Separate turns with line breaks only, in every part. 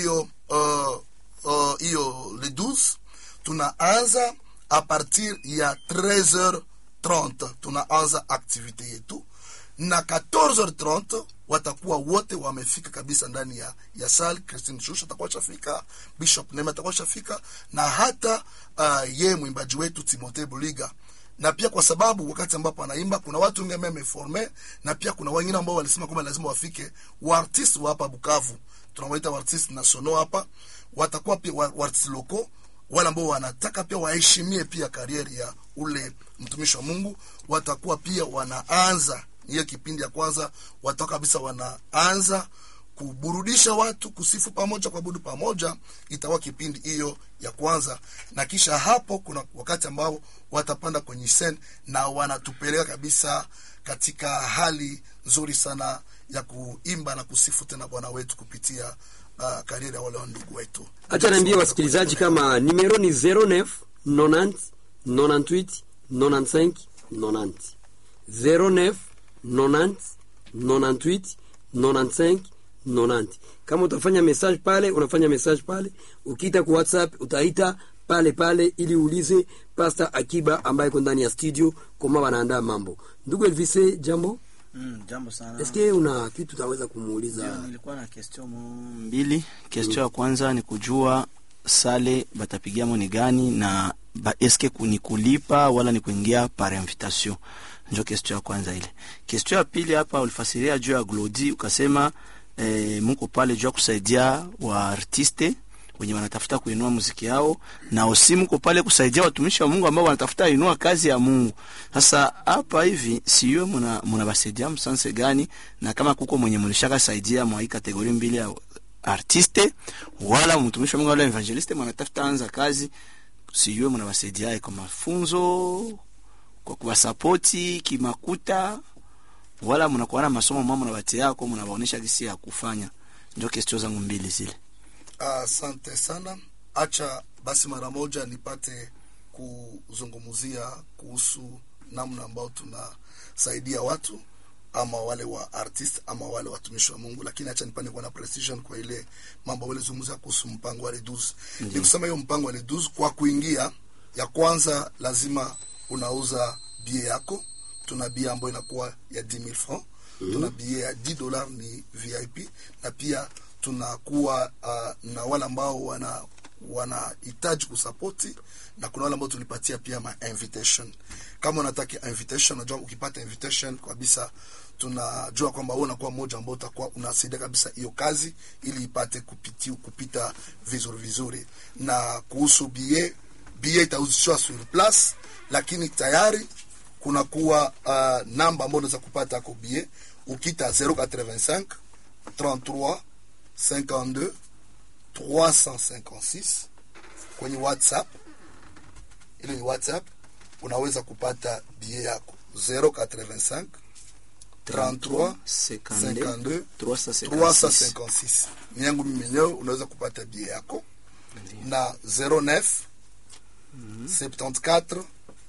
hiyo uh, uh, hiyo le 12 tunaanza a partir ya 13h30 tunaanza activite yetu na 14h30 watakuwa wote wamefika kabisa ndani ya ya sal Christine Shusha atakuwa shafika Bishop Nema atakuwa shafika na hata uh, ye mwimbaji wetu Timothée Buliga na pia kwa sababu wakati ambapo anaimba kuna watu wengi ambao wameforme na pia kuna wengine ambao walisema kwamba lazima wafike waartist wa hapa Bukavu tunawaita waartist nationaux hapa watakuwa pia wa- waartist loko wale ambao wanataka pia waheshimie pia karieri ya ule mtumishi wa Mungu watakuwa pia wanaanza hiyo kipindi ya kwanza watakuwa kabisa wanaanza kuburudisha watu kusifu pamoja kuabudu pamoja itakuwa kipindi hiyo ya kwanza na kisha hapo kuna wakati ambao watapanda kwenye sen na wanatupeleka kabisa katika hali nzuri sana ya kuimba na kusifu tena bwana wetu kupitia uh, kariera ya wale wa ndugu wetu
Acha niambie wasikilizaji kama nimero ni 09 90 98 95 90 09 90 98 95 90. Kama utafanya message pale, unafanya message pale. Ukiita kwa WhatsApp utaita pale pale ili uulize Pastor Akiba ambaye iko ndani ya studio kama wanaandaa mambo. Ndugu Elvise, jambo.
Mm, jambo sana.
Eske una kitu utaweza
Ndio,
kumuuliza?
nilikuwa na question mo- mbili. Question ya kwanza ni kujua sale batapigiamo ni gani na ba, eske ku- ni kulipa wala ni kuingia par invitation. Ndio question ya kwanza ile. Question ya pili hapa ulifasiria juu ya Glody ukasema eh, muko pale juu ya kusaidia wa artiste wenye wanatafuta kuinua muziki yao na osi mko pale kusaidia watumishi wa Mungu ambao wanatafuta inua kazi ya Mungu. Sasa hapa hivi siyo muna munabasaidia msanse gani, na kama kuko mwenye mulishaka saidia mwa hii kategori mbili ya artiste wala mtumishi wa Mungu wala evangeliste mwanatafuta anza kazi, siyo munabasaidia kwa mafunzo, kwa kuwasapoti kimakuta, wala mnakuwa na masomo mama mnabatia yako mnabaonesha gisi ya kufanya. Ndio question zangu mbili zile.
Asante sana. Acha basi mara moja nipate kuzungumzia kuhusu namna ambao tunasaidia watu ama wale wa artist ama wale watumishi wa Mungu, lakini acha nipande kwa na precision kwa ile mambo wale zungumza kuhusu mpango wa Reduz. Ni kusema hiyo mpango wa Reduz kwa kuingia, ya kwanza lazima unauza bie yako. Tuna bie ambayo inakuwa ya 10000 francs tuna bie ya 10 dollars ni VIP na pia tunakuwa uh, na wale ambao wana wanahitaji kusapoti na kuna wale ambao tulipatia pia ma invitation. Kama unataka invitation, unajua ukipata invitation kabisa, tunajua kwamba wewe unakuwa mmoja ambao utakuwa unasaidia kabisa hiyo kazi ili ipate kupiti, kupita vizuri vizuri. Na kuhusu BA, BA itauzishwa sur place, lakini tayari kunakuwa uh, namba ambayo unaweza kupata kwa BA ukita 085 33 52 356 kwenye WhatsApp. Ile ni WhatsApp, unaweza kupata bie yako 085 33 52 356 ni yangu mimi mwenyewe. Unaweza kupata bie yako na 09 74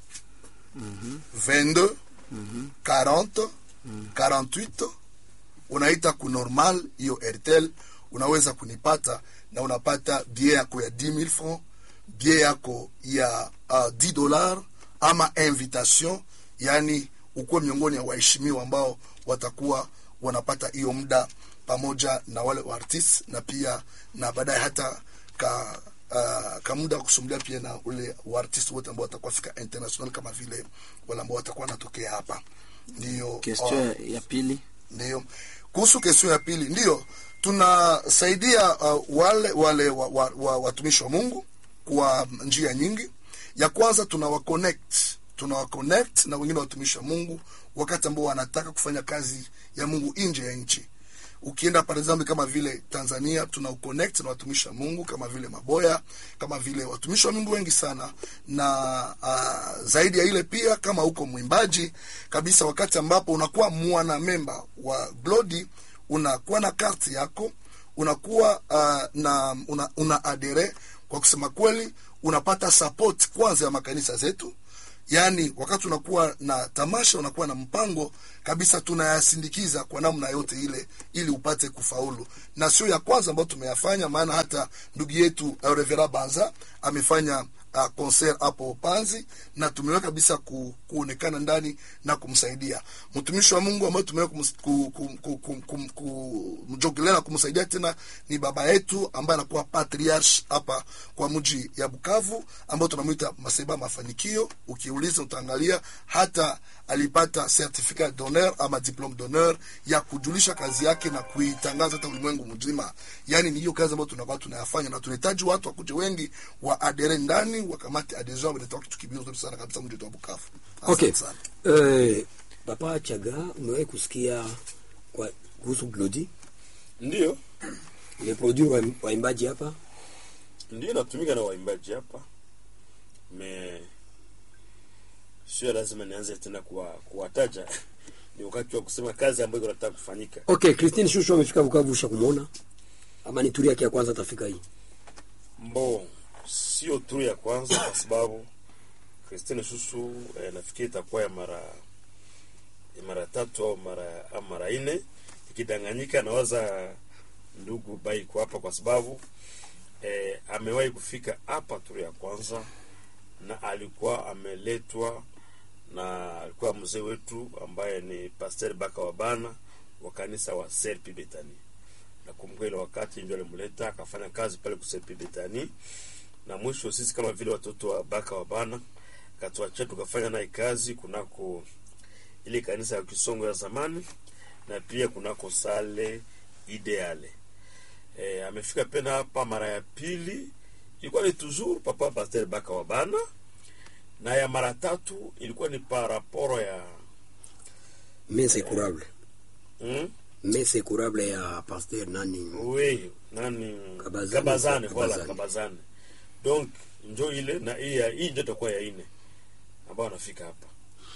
22 40 48 unaita ku normal hiyo Airtel, unaweza kunipata na unapata bie yako ya 10000 francs, bie yako ya uh, 10 dollars ama invitation, yani ukuwe miongoni ya waheshimiwa ambao watakuwa wanapata hiyo muda pamoja na wale wa artist na pia na baadaye hata ka uh, ka muda wa kusumulia pia na ule wa artist wote ambao watakuwa fika international kama vile wale ambao watakuwa wanatokea hapa. Ndio
Question
uh,
ya pili
ndio kuhusu kesho ya pili, ndio tunasaidia uh, wale wale wa, wa, wa, watumishi wa Mungu kwa njia nyingi. Ya kwanza tunawa connect tunawa connect na wengine watumishi wa Mungu wakati ambao wanataka kufanya kazi ya Mungu nje ya nchi. Ukienda par exemple kama vile Tanzania tuna connect na watumishi wa Mungu kama vile Maboya, kama vile watumishi wa Mungu wengi sana, na uh, zaidi ya ile pia kama uko mwimbaji kabisa, wakati ambapo unakuwa mwana memba wa Glody, unakuwa na karti yako, unakuwa uh, na una, una adere. Kwa kusema kweli, unapata support kwanza ya makanisa zetu yaani wakati unakuwa na tamasha unakuwa na mpango kabisa tunayasindikiza kwa namna yote ile ili upate kufaulu na sio ya kwanza ambayo tumeyafanya maana hata ndugu yetu uh, revera banza amefanya uh, concert hapo panzi na tumeweka kabisa ku, kuonekana ndani na kumsaidia mtumishi wa mungu ambaye tumeweka kumus- ku- ku- ku- ku- ku- kumjogelea na kumsaidia tena ni baba yetu ambaye anakuwa patriarch hapa kwa mji ya bukavu ambao tunamwita maseba mafanikio ukiuliza utaangalia hata alipata certificat d'honneur ama diplome d'honneur ya kujulisha kazi yake na kuitangaza hata ulimwengu mzima yaani ni hiyo kazi ambayo tunakuwa tunayafanya na tunahitaji watu wakuje wengi wa adere ndani wakamate adhesion wanatoa kitu kibio nzuri sana kabisa mji wetu wa bukavu
okay
Asante sana.
eh, papa chaga umewahi kusikia kwa kuhusu glodi
Ndio,
imeproduire wa- waimbaji hapa
ndio natumika na waimbaji hapa me sio lazima nianze tena kuwa, kuwataja ni wakati wa kusema kazi ambayo inataka kufanyika.
okay christine shushu amefika bukavu usha kumwona ama ni turi yake ya kwanza atafika hii
Mbo sio tu ya kwanza, kwa sababu Christine Shushu eh, nafikiri itakuwa ya mara ya mara tatu au mara au mara nne ikidanganyika. Nawaza ndugu Baiko hapa, kwa sababu eh, amewahi kufika hapa turu ya kwanza, na alikuwa ameletwa na alikuwa mzee wetu ambaye ni Pastor Baka Wabana wa kanisa wa Serpi Betani nakumbuka ile wakati ndio alimleta akafanya kazi pale kusepi betani na mwisho sisi kama vile watoto wa baka wa bana katuachia tukafanya naye kazi kunako ile kanisa ya kisongo ya zamani na pia kunako sale ideale e, amefika pena hapa mara ya pili ilikuwa ni toujours papa pasteur baka wa bana na ya mara tatu ilikuwa ni paraporo ya
mese curable
mm?
mese curable ya pasteur nani
oui nani
Kabazani.
kabazane voilà
Kabazani.
kabazane donc njo ile na hii ya- hii ndio itakuwa ya ine ambao wanafika hapa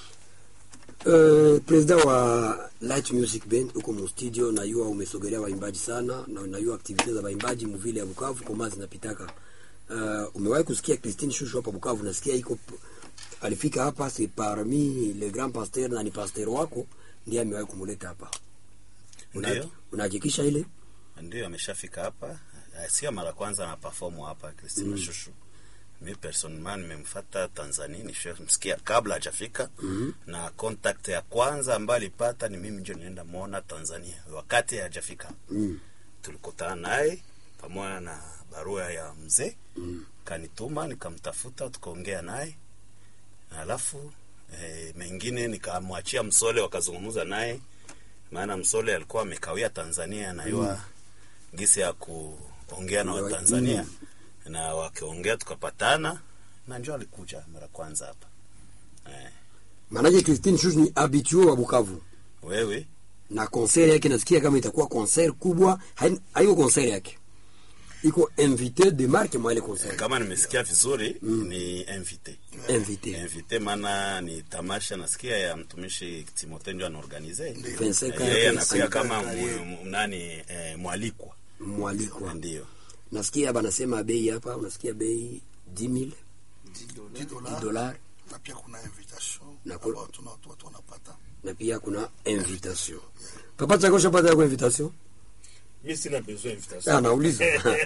Uh, president wa Light Music Band uko mu studio, najua umesogelea waimbaji sana na najua aktivite za waimbaji muvile ya Bukavu koma zinapitaka. Uh, umewahi kusikia Christine Shushu hapa Bukavu? Nasikia iko alifika hapa, c'est parmi le grand pasteur na ni pasteur wako ndiye amewahi kumuleta hapa. Una-
Ndio.
Unahakikisha ile?
ndio ameshafika hapa Eh, sio mara kwanza na perform hapa Christina mm. Shushu mi personnellement nimemfuata Tanzania nishamsikia kabla hajafika mm -hmm. na contact ya kwanza ambayo alipata ni mimi ndio nienda muona Tanzania wakati hajafika
Mm.
tulikutana naye pamoja na barua ya mzee mm. kanituma nikamtafuta tukaongea naye na alafu e, mengine nikamwachia Msole wakazungumza naye maana Msole alikuwa amekawia Tanzania anayua mm. gisi ya kuongea na
Ndio,
Watanzania na wakiongea tukapatana na njo alikuja mara kwanza hapa eh,
Maanake Christine Shushu ni habitue wa Bukavu
wewe
na concert yake nasikia kama itakuwa concert kubwa, hai- haiko concert yake iko invité de marque mwa ile concert
kama nimesikia vizuri mm. ni invite
invité
invite maana ni tamasha nasikia ya mtumishi Timotheo ndio anaorganize
25
yeye
yake
anakuya
sana.
kama mu- mu- nani eh, mwalikwa
mwalikwa
ndio
nasikia banasema bei hapa unasikia bei 10000
10 dollars
dollars
na pia kuna invitation
Na ku-
ambao tuna watu watu wanapata
na pia kuna invitation papa chako shapata yako invitation
mi sina besoin invitation
ah nauliza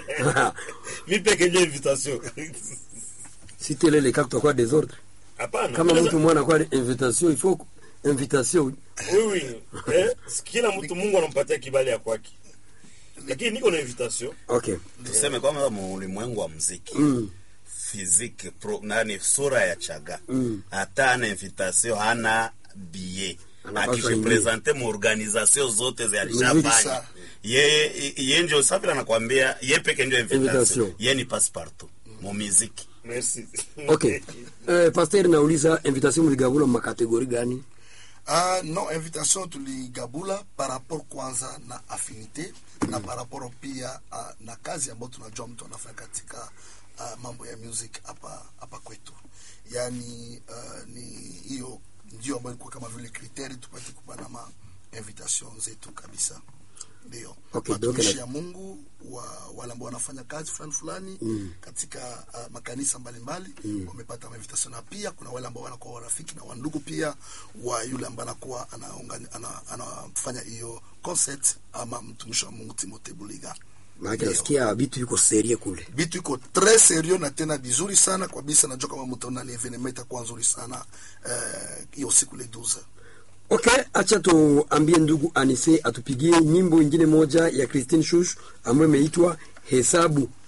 mi peke ndio invitation
si tele le cas kwa desordre
hapana
kama
Naweza-
mtu mwana kwa invitation il faut invitation
oui oui eh, kila mtu Mungu anampatia kibali ya kwake lakini niko na invitation
okay
tuseme kwamba mu ulimwengu wa muziki
mm.
physique pro nani sura ya chaga
Mm.
hata ana invitation hana billet
Anapaswa
akijipresente mu organisation zote za
Muziki
alishafanya
sa-
yeye ye ndio safi anakwambia ye peke ndio invitation
Invitation.
ye ni passepartout mu muziki
merci
okay eh, pasteur nauliza invitation mligabula makategori gani
Ah, no invitation tuligabula par rapport kwanza na affinité na par rapport pia uh, na kazi ambayo tunajua mtu anafanya katika uh, mambo ya music hapa hapa kwetu yaani uh, ni hiyo ndio ambayo ilikuwa kama vile kriteri tupate kupana ma invitation zetu kabisa ndio
Okay,
watumishi
donc
ya mungu wa wale ambao wanafanya kazi fulani fulani mm. katika uh, makanisa mbalimbali mm. wamepata invitation na pia kuna wale ambao wanakuwa warafiki na wandugu pia wa yule ambaye anakuwa anaungani- ana- anafanya hiyo concert ama mtumishi wa mungu timote buliga
maana
Ndio.
nasikia vitu yuko serie kule
vitu iko tres serieux na tena vizuri sana kabisa najua kama mtaona ni evenement itakuwa nzuri sana eh, hiyo siku le 12
okay acha tuambie ndugu anise atupigie nyimbo ingine moja ya christine shush ambayo imeitwa hesabu